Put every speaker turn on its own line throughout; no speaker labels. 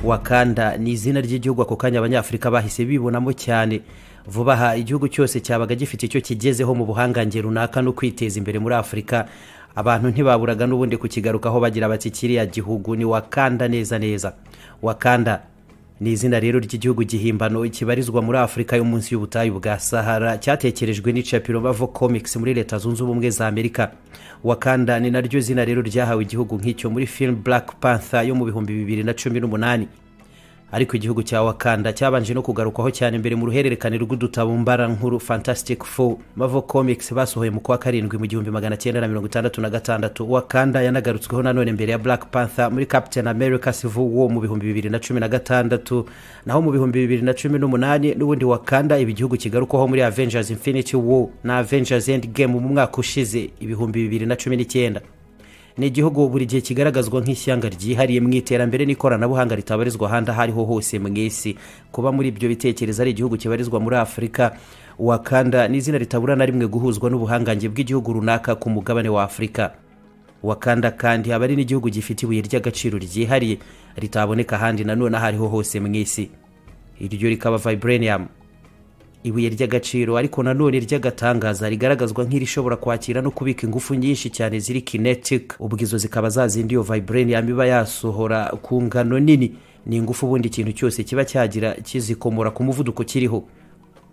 wakanda ni izina ry'igihugu ako kanya abanyafurika bahise bibonamo cyane vuba aha igihugu cyose cyabaga gifite icyo kigezeho mu buhangange runaka no kwiteza imbere muri afurika abantu ntibaburaga n'ubundi kukigarukaho bagira bati kiriya gihugu ni wakanda neza neza wakanda ni izina rero ry'igihugu gihimbano kibarizwa muri afurika yo munsi y'ubutayu bwa sahara cyatekerejwe n'icapiro bavo comics muri leta zunze ubumwe za amerika wakanda ni naryo zina rero ryahawe igihugu nk'icyo muri film black panther yo mu bihumbi bibiri na cumi n'umunani ariko igihugu cya wakanda cyabanje no kugarukwaho cyane imbere mu ruhererekane rw'udutabo mbarankuru fantastic four mavo comics basohoye mu kwa karindwi mu gihumbi magana cyenda na mirongo itandatu na gatandatu wakanda yanagarutsweho nanone mbere ya black panther muri captain america civil war mu bihumbi bibiri na cumi na gatandatu naho mu bihumbi bibiri na cumi n'umunani n'ubundi wakanda ibi gihugu kigarukwaho muri avengers infinity war na avengers end game mu mwaka ushize ibihumbi bibiri na cumi n'icyenda ni igihugu buri gihe kigaragazwa nk'ishyanga ryihariye mu iterambere n'ikoranabuhanga ritabarizwa ahandi aho ariho hose mu isi kuba muri ibyo bitekerezo ari igihugu kibarizwa muri afurika wakanda ni izina ritabura na rimwe guhuzwa n'ubuhangange bw'igihugu runaka ku mugabane wa afurika wakanda kandi aba ari n'igihugu gifite ibuye ry'agaciro ryihariye ritaboneka ahandi nanone aho ariho hose mu isi iryo rikaba vibranium ibuye ry'agaciro ariko nanone ry'agatangaza rigaragazwa nk'irishobora kwakira no kubika ingufu nyinshi cyane ziri kinetic ubwo izo zikaba zazindi iyo vibranium iba yasohora ku ngano nini ni ingufu ubundi ikintu cyose kiba cyagira kizikomora ku muvuduko kiriho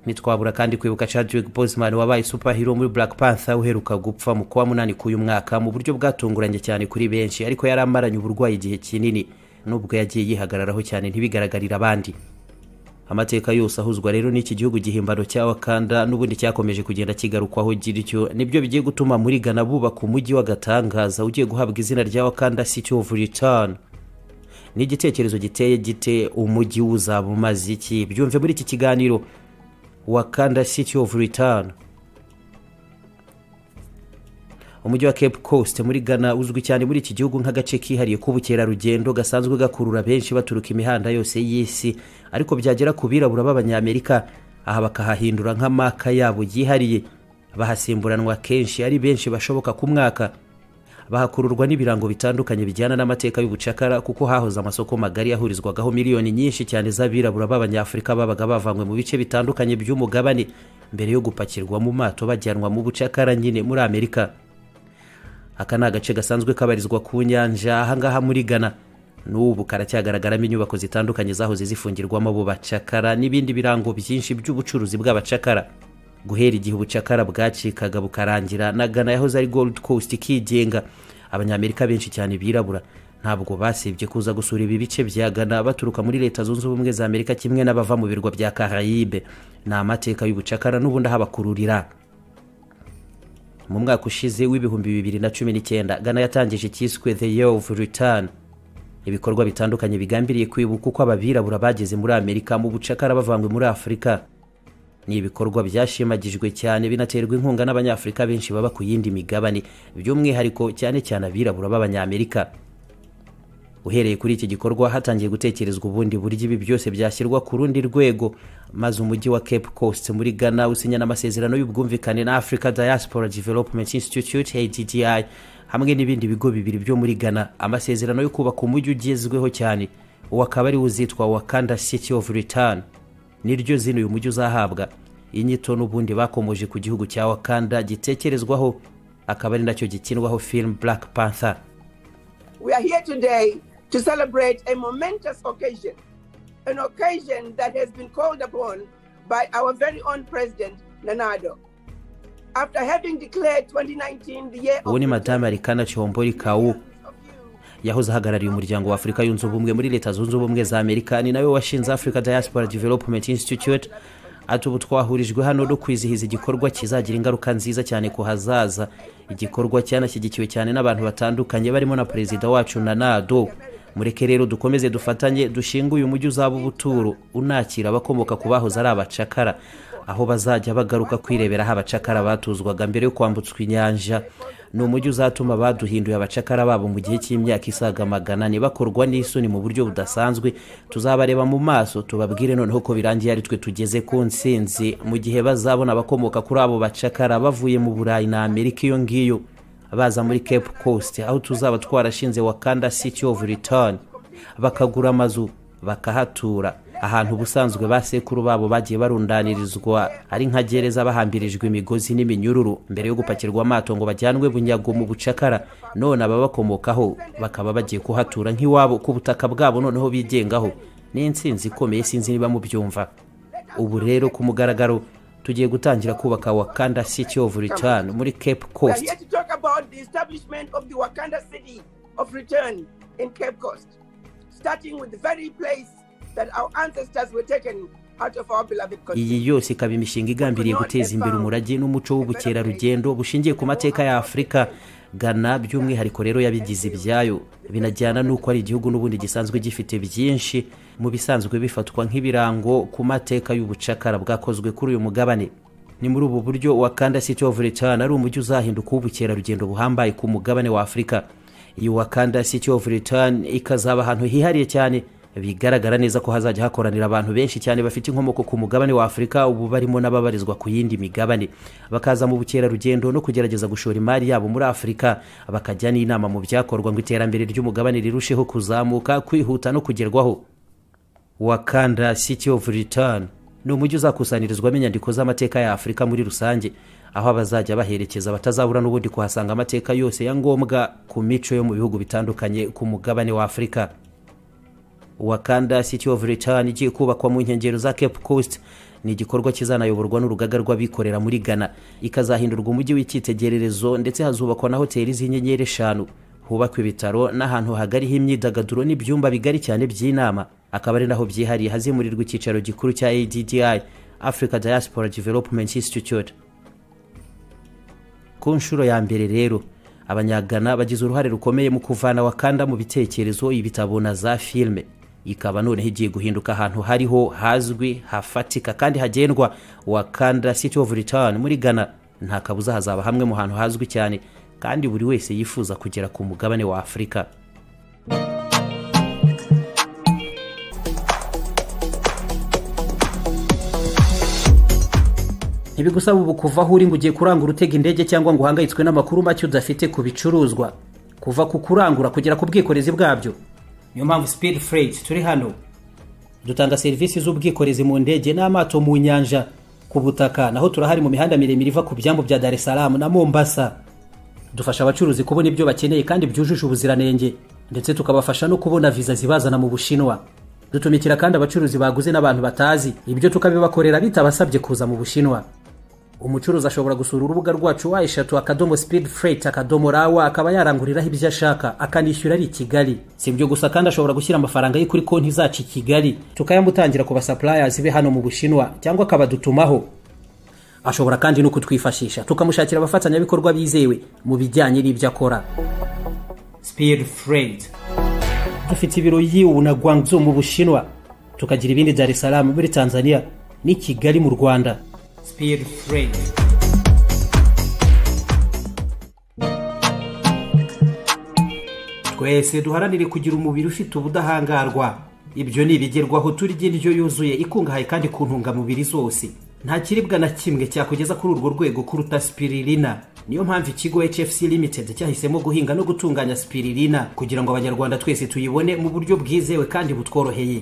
ntitwabura kandi kwibuka Chadwick Boseman wabaye superhero muri Black Panther uheruka gupfa mu kuwa munani k'uyu mwaka mu buryo bwatunguranye cyane kuri benshi ariko yari amaranye uburwayi igihe kinini n'ubwo yagiye yihagararaho cyane ntibigaragarire abandi amateka yose ahuzwa rero n'iki gihugu gihimbano cya wakanda n'ubundi cyakomeje kugenda kigarukwaho gityo nibyo bigiye gutuma muri gana bubaka umujyi w'agatangaza ugiye guhabwa izina rya wakanda city of return ni igitekerezo giteye gite umujyi wuzaba umaze iki byumve muri iki kiganiro wakanda city of return umujyi wa cape coast muri ghana uzwi cyane muri iki gihugu nk'agace kihariye k'ubukerarugendo gasanzwe gakurura benshi baturuka imihanda yose y'isi ariko byagera ku birabura b'abanyamerika aha bakahahindura nk'amaka yabo yihariye bahasimburanwa kenshi ari benshi bashoboka ku mwaka bahakururwa n'ibirango bitandukanye bijyana n'amateka y'ubucakara kuko hahoze amasoko magari yahurizwagaho miliyoni nyinshi cyane z'abirabura b'abanyafurika babaga bavanywe mu bice bitandukanye by'umugabane mbere yo gupakirwa mu mato bajyanwa mu bucakara nyine muri amerika aka ni agace gasanzwe kabarizwa ku nyanja ahangaha muri gana n'ubu karacyagaragaramo inyubako zitandukanye zahoze zifungirwamo abo bacakara n'ibindi birango byinshi by'ubucuruzi bw'abacakara guhera igihe ubucakara bwacikaga bukarangira na gana yahoze ari gold coast ikigenga abanyamerika benshi cyane birabura ntabwo basibye kuza gusura ibi bice bya gana baturuka muri leta zunze ubumwe za amerika kimwe n'abava mu birwa bya karayibe ni amateka y'ubucakara n'ubundi ahabakururira mu mwaka ushize w'ibihumbi bibiri na cumi n'icyenda gana yatangije icyiswe the year of return ibikorwa bitandukanye bigambiriye kwibuka uko ababirabura bageze muri amerika mu bucakara bavanywe muri afurika ni ibikorwa byashimagijwe cyane binaterwa inkunga n'abanyafurika benshi baba ku yindi migabane by'umwihariko cyane cyane abirabura b'abanyamerika uhereye kuri iki gikorwa hatangiye gutekerezwa ubundi buryo ibi byose byashyirwa ku rundi rwego maze umujyi wa cape coast muri ghana usinya n'amasezerano y'ubwumvikane na africa diaspora development institute addi hamwe n'ibindi bigo bibiri byo muri ghana amasezerano yo kubaka umujyi ugezweho cyane uwo akaba ari uzitwa wakanda city of return niryo zino uyu mujyi uzahabwa inyito n'ubundi bakomoje ku gihugu cya wakanda gitekerezwaho akaba ari nacyo gikinwaho film black panther
We are here today to celebrate a momentous occasion, an occasion that has been called upon by our very own President Nanado. After having declared 2019 the year
ubu ni madamu arikana combori kawu yahoze ahagarariye umuryango wa afurika yunze ubumwe muri leta zunze ubumwe za amerika ni nawe washinze africa diaspora development institute ati ubu twahurijwe hano no kwizihiza igikorwa kizagira ingaruka nziza cyane ku hazaza igikorwa cyanashyigikiwe cyane n'abantu batandukanye barimo na perezida wacu na nado mureke rero dukomeze dufatanye dushinge uyu mujyi uzaba ubuturo unakira abakomoka ku bahoze ari abacakara aho bazajya bagaruka kwirebera aho abacakara batuzwaga mbere yo kwambutswa inyanja ni umujyi uzatuma baduhinduye abacakara babo mu gihe cy'imyaka isaga magana bakorwa n'isoni mu buryo budasanzwe tuzabareba mu maso tubabwire noneho ko birangiye ari twe tugeze ku nsinzi mu gihe bazabona abakomoka kuri abo bacakara bavuye mu burayi na amerika iyo ngiyo baza muri cape coast aho tuzaba twarashinze wakanda city of return bakagura amazu bakahatura ahantu ubusanzwe ba sekuru babo bagiye barundanirizwa ari nka gereza bahambirijwe imigozi n'iminyururu mbere yo gupakirwa amato ngo bajyanwe bunyago mu bucakara none ababakomokaho bakaba bagiye kuhatura nk'iwabo ku butaka bwabo noneho bigengaho ni insinzi ikomeye sinzi niba mubyumva ubu rero ku mugaragaro tugiye gutangira kubaka wakanda city of return muri cape
We are
coast
here to talk about the establishment of the Wakanda City of Return in Cape Coast, starting with the very place that our ancestors were taken out of our beloved country.
iyi yose ikaba imishinga igambiriye guteza imbere umurage n'umuco w'ubukerarugendo bushingiye ku mateka ya afurika gana by'umwihariko rero yabigize ibyayo binajyana n'uko ari igihugu n'ubundi gisanzwe gifite byinshi mu bisanzwe bifatwa nk'ibirango ku mateka y'ubucakara bwakozwe kuri uyu mugabane ni muri ubu buryo wakanda city of return ari umujyi uzahinduka ubukerarugendo buhambaye ku mugabane wa afurika iyi wakanda city of return ikazaba ahantu hihariye cyane bigaragara neza ko hazajya hakoranira abantu benshi cyane bafite inkomoko ku mugabane wa afurika ubu barimo n'ababarizwa ku yindi migabane bakaza mu bukerarugendo no kugerageza gushora imari yabo muri afurika bakajya n'inama mu byakorwa ngo iterambere ry'umugabane rirusheho kuzamuka kwihuta no kugerwaho wakanda city of return ni umujyi uzakusanyirizwamo inyandiko z'amateka ya afurika muri rusange aho abazajya baherekeza batazabura n'ubundi kuhasanga amateka yose ya ngombwa ku mico yo mu bihugu bitandukanye ku mugabane wa afurika wakanda city of return igiye kubakwa mu nkengero za cape coast ni igikorwa kizanayoborwa n'urugaga rw'abikorera muri ghana ikazahindurwa umujyi w'icyitegererezo ndetse hazubakwa na hoteli z'inyenyeri eshanu hubakwa ibitaro n'ahantu hagariho imyidagaduro n'ibyumba bigari cyane by'inama akaba ari naho byihariye hazimurirwa icyicaro gikuru cya addi africa diaspora development institute ku nshuro ya mbere rero abanyagana bagize uruhare rukomeye mu kuvana wakanda mu bitekerezo ibitabo na za filime ikaba noneho igiye guhinduka ahantu hariho hazwi hafatika kandi hagendwa wakanda city of return muri ghana nta kabuza hazaba hamwe mu hantu hazwi cyane kandi buri wese yifuza kugera ku mugabane wa afurika ntibigusaba ubu kuva aho uri ngo ugiye kurangura utega indege cyangwa ngo uhangayitswe n'amakuru make udafite ku bicuruzwa kuva ku kurangura kugera ku bwikorezi bwabyo niyo mpamvu speed freight turi hano dutanga serivisi z'ubwikorezi mu ndege n'amato mu nyanja ku butaka naho turahari mu mihanda miremire iva ku byambu bya dar es salaam na mombasa dufasha abacuruzi kubona ibyo bakeneye kandi byujuje ubuziranenge ndetse tukabafasha no kubona viza zibazana mu bushinwa dutumikira kandi abacuruzi baguze n'abantu batazi ibyo tukabibakorera bitabasabye kuza mu bushinwa umucuruzi ashobora gusura urubuga rwacu wa eshatu akadomo speed freight akadomo rawa akaba yaranguriraho ibyo ashaka akanishyura ari i kigali si ibyo gusa kandi ashobora gushyira amafaranga ye kuri konti zacu i kigali tukayamutangira ku basapurayasi be hano mu bushinwa cyangwa akabadutumaho ashobora kandi no kutwifashisha tukamushakira abafatanyabikorwa bizewe mu bijyanye n'ibyo akora speed freight dufite ibiro yiwu na guangzhou mu bushinwa tukagira ibindi dar es salaam muri tanzania n'i kigali mu rwanda speed freight twese duharanire kugira umubiri ufite ubudahangarwa ibyo ni ibigerwaho turya indyo yuzuye ikungahaye kandi ku ntungamubiri zose nta kiribwa na kimwe cyakugeza kuri urwo rwego kuruta spiririna niyo mpamvu ikigo hfc limited cyahisemo guhinga no gutunganya spiririna kugira ngo abanyarwanda twese tuyibone mu buryo bwizewe kandi butworoheye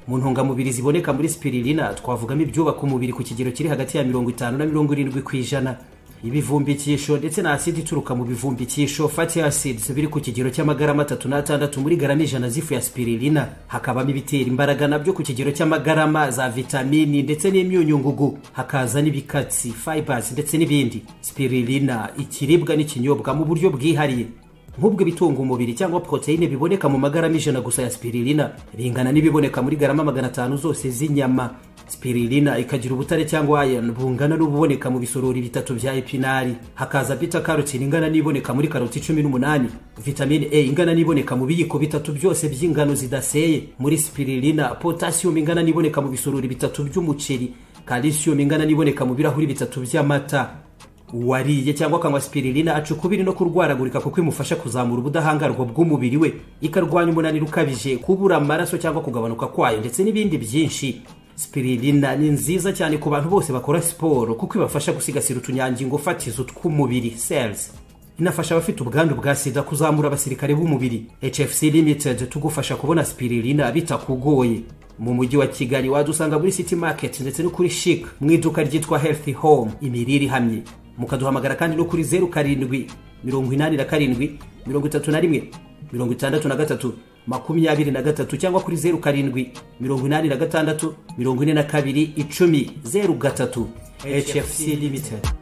mu ntungamubiri ziboneka muri spiririna twavugamo ibyubaka umubiri ku kigero kiri hagati ya mirongo itanu na mirongo irindwi ku ijana ibivumbikisho ndetse na asidi ituruka mu bivumbikisho fatty acids biri ku kigero cy'amagarama atatu n'atandatu muri garama ijana z'ifu ya spiririna hakabamo ibitera imbaraga nabyo ku kigero cy'amagarama za vitamini ndetse n'imyunyungugu hakaza n'ibikatsi fibers ndetse n'ibindi spiririna ikiribwa n'ikinyobwa mu buryo bwihariye nk'ubwo ibitunga umubiri cyangwa poroteyine biboneka mu magarama ijana gusa ya spiririna bingana n'ibiboneka muri garama magana atanu zose z'inyama spiririna ikagira ubutare cyangwa iron bungana n'ububoneka mu bisorori bitatu bya epinari hakaza bita karotine ingana n'iboneka muri karoti cumi n'umunani vitamine a ingana n'iboneka mu biyiko bitatu byose by'ingano zidaseye muri spiririna potasiyumu ingana n'iboneka mu bisorori bitatu by'umuceri kalisiyumu ingana n'iboneka mu birahuri bitatu by'amata uwariye cyangwa akanywa spiririna aca ukubiri no kurwaragurika kuko imufasha kuzamura ubudahangarwa bw'umubiri we ikarwanya umunaniro ukabije kubura amaraso cyangwa kugabanuka kwayo ndetse n'ibindi byinshi spiririna ni nziza cyane ku bantu bose bakora siporo kuko ibafasha gusigasira utunyangingo fatizo tw'umubiri cells inafasha abafite ubwandu bwa sida kuzamura abasirikare b'umubiri hfc limited tugufasha kubona spirilina bitakugoye mu mujyi wa kigali wadusanga muri city market ndetse no kuri chic mu iduka ryitwa healthy home imirire ihamye mukaduhamagara kandi no kuri zeru karindwi mirongo inani na karindwi mirongo itatu na rimwe mirongo itandatu na gatatu makumyabiri na gatatu cyangwa kuri zeru karindwi mirongo inani na gatandatu mirongo ine na kabiri icumi zeru gatatu hfc limited